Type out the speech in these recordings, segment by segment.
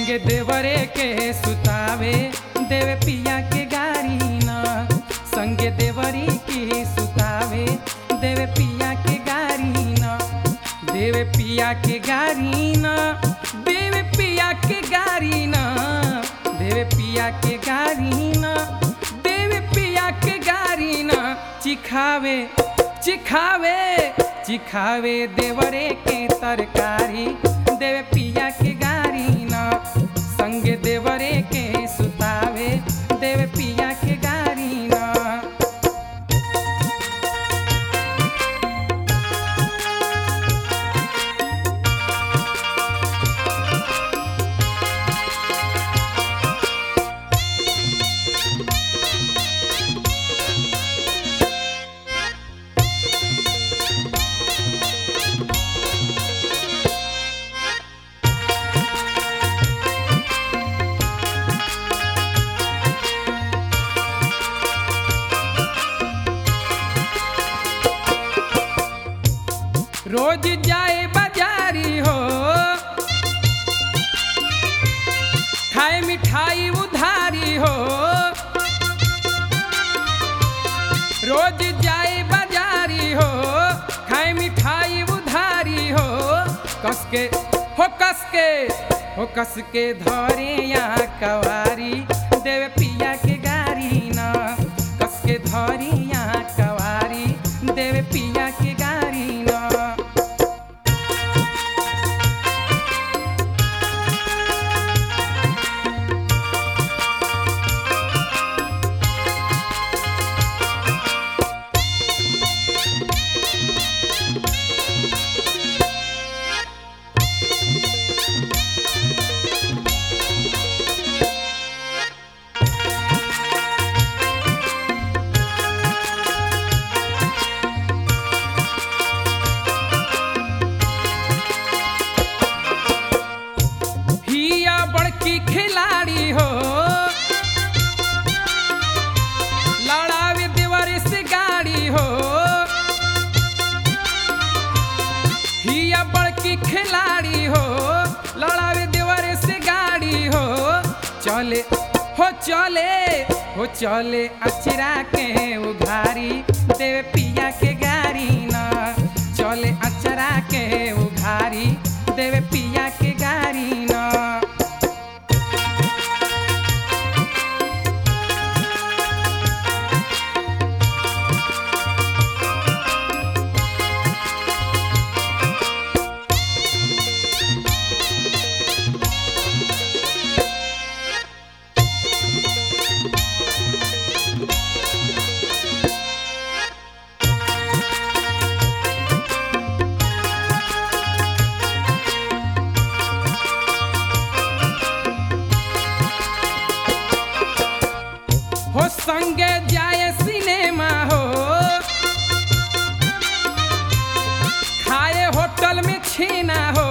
संगे देवरे के सुतावे देवे पिया के गारी न संगे देवरी के सुतावे देवे पिया के गारी न देवे पिया के गारी न देवे पिया के गारी न देवे पिया के गारी न देवे पिया के गारी न चिखावे चिखावे चिखावे देवरे के तरकारी देवे पिया के गारी न संगे देवरे के सुतावे देवे पिया के गारी न रोज जाए बाजारी हो खाए मिठाई उधारी हो रोज जाए बाजारी हो खाए मिठाई उधारी हो कस के हो कस के हो कस के धरे यहाँ कवारी देवे पिया के गारी न कस के धरी यहाँ कवारी देवे पिया के गारी न हिया बड़की खिलाड़ी हो लड़ावे देवर से गाड़ी हो हिया बड़की खिलाड़ी हो लड़ावे देवर से गाड़ी हो चले हो चले हो चले अचरा के उघारी देवे पिया के गाड़ी न चले अचरा के उघारी देवे पिया के गाड़ी न हो संगे जाए सिनेमा हो खाए होटल में छीना हो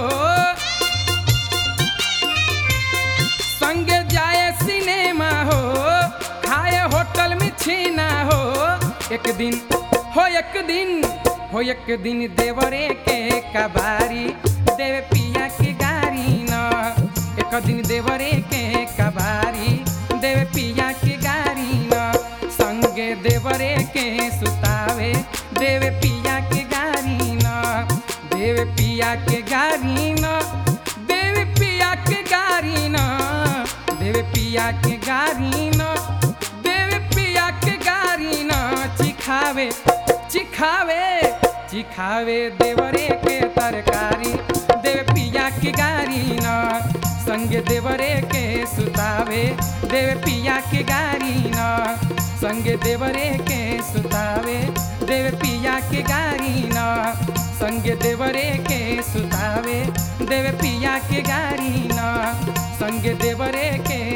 संगे जाए सिनेमा हो खाए होटल में छीना हो एक दिन हो एक दिन हो एक दिन देवरे के कबारी देवे पिया के गारी न एक दिन देवरे के कबारी देवे पिया के गारी न संगे देवरे के सुतावे देवे पिया के गारी न देवे पिया के गारी न देवे पिया के गारी न देवे पिया के गारी न देवे पिया के गारी न चिखावे चिखावे चिखावे देवरे के तरकारी देवे पिया के गारी न संगे देवरे के सुतावे देवे पिया के गारी न संगे देवरे के सुतावे देवे पिया के गारी न संगे देवरे के सुतावे देवे पिया के गारी न संगे देवरे के